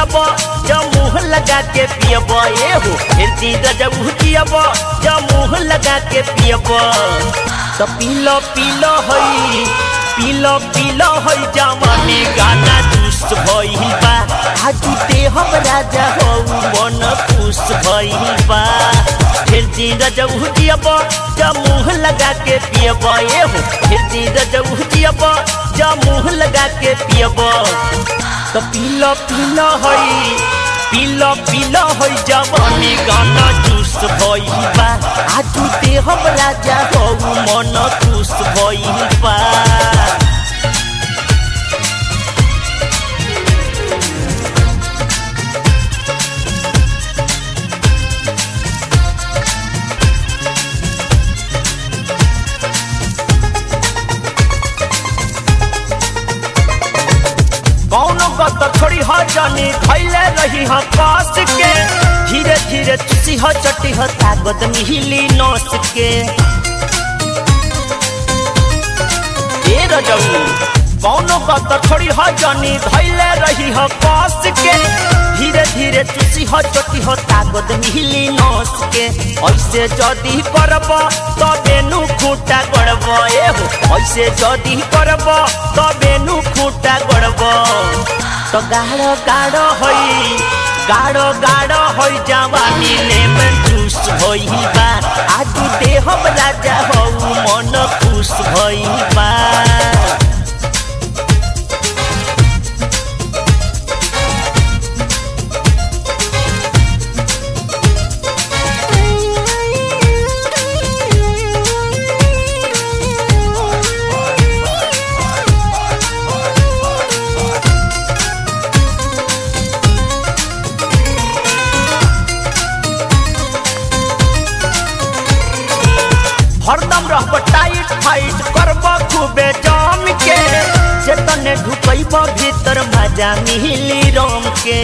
जियब जब मुँह लगा के पियब ए हो फिर दिन जब जियब जब मुँह लगा के पियब तो पीलो पीलो हई पीलो पीलो हई जवानी गाना दुष्ट भइल बा आजू ते हम राजा हो मन खुश भइल बा फिर दिन जब जियब जब मुँह लगा के पियब ए हो फिर दिन जब जियब जब मुँह लगा के पियब तो पीलो पीलो हई पीलो पीलो हई जवानी गाना जूस भइल बा आजू ते हम राजा हो मन खुश भइल बा कौनो गत छोड़ी ह जानी खैले रही ह कास के धीरे धीरे चुसी ह चटी ह ताकत मिहिली नस के ए रजऊ कौनो गत छोड़ी ह जानी धैले रही ह कास के धीरे धीरे चुसी ह चटी ह ताकत मिहिली नस के ऐसे जदी करब तबे नु खूटा गड़ब ए हो ऐसे जदी करब तबे नु खूटा गड़ब तो गाढ़ो गाढ़ो हई गाढ़ो गाढ़ो हई जवानी लेमन जूस भइल बा आजू देह राजा हो मन खुश भइल बा हरदम रहब टाइट फाइट करब खूबे जम के चेतने ढुकैब भीतर मजा मिली रम के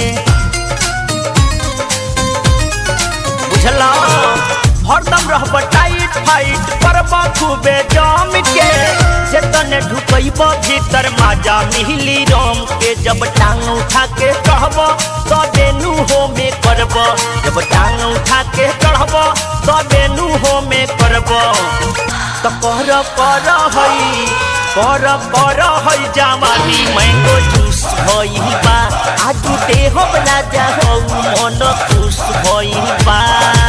बुझला हरदम रहब टाइट फाइट करब खूबे जम के चेतने ढुकैब भीतर मजा मिली रम के जब टांग उठा के कहब तबे नु हो में करब जब टांग उठा के चढ़ब तबे नु हो में करब तो कर कर हई कर कर हई जवानी मैंगो जूस भइल बा आजू देह राजा हो मन खुश भइल बा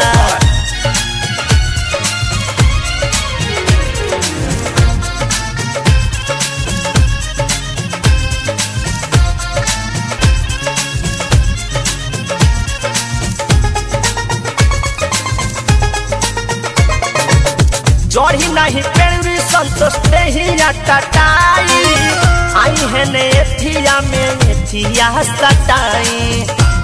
चढ़ी नहीं पेड़ी संतोष नहीं टटाई आई है ने एथिया में एथिया सटाई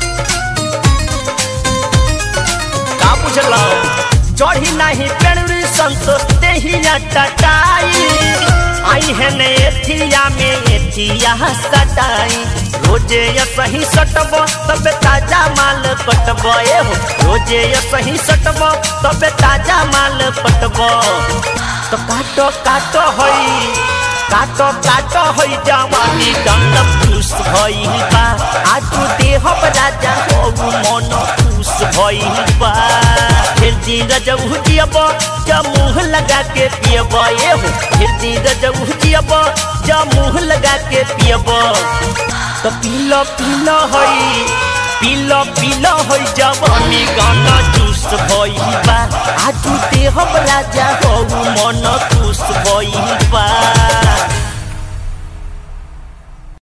का बुझल चढ़ी नहीं पेड़ी संतोष नहीं टटाई आई है ने एथिया में एथिया सटाई रोजे ये सही सटब तब ताजा माल पटब ए हो रोजे ये सही सटब तब ताजा माल पटब तो काटो काटो हई काटो काटो हई जवानी डंडम खुश भइल बा आजू देह राजा हो मन खुश भइल बा फिर दिन जब जियब जब मुँह लगा के पियब ए हो फिर दिन जब जियब जब मुँह लगा के पियब तो पीलो पीलो हई पीलो पीलो हई जवानी गाना जूस भइल बा आजू देह राजा हो मन खुश भइल बा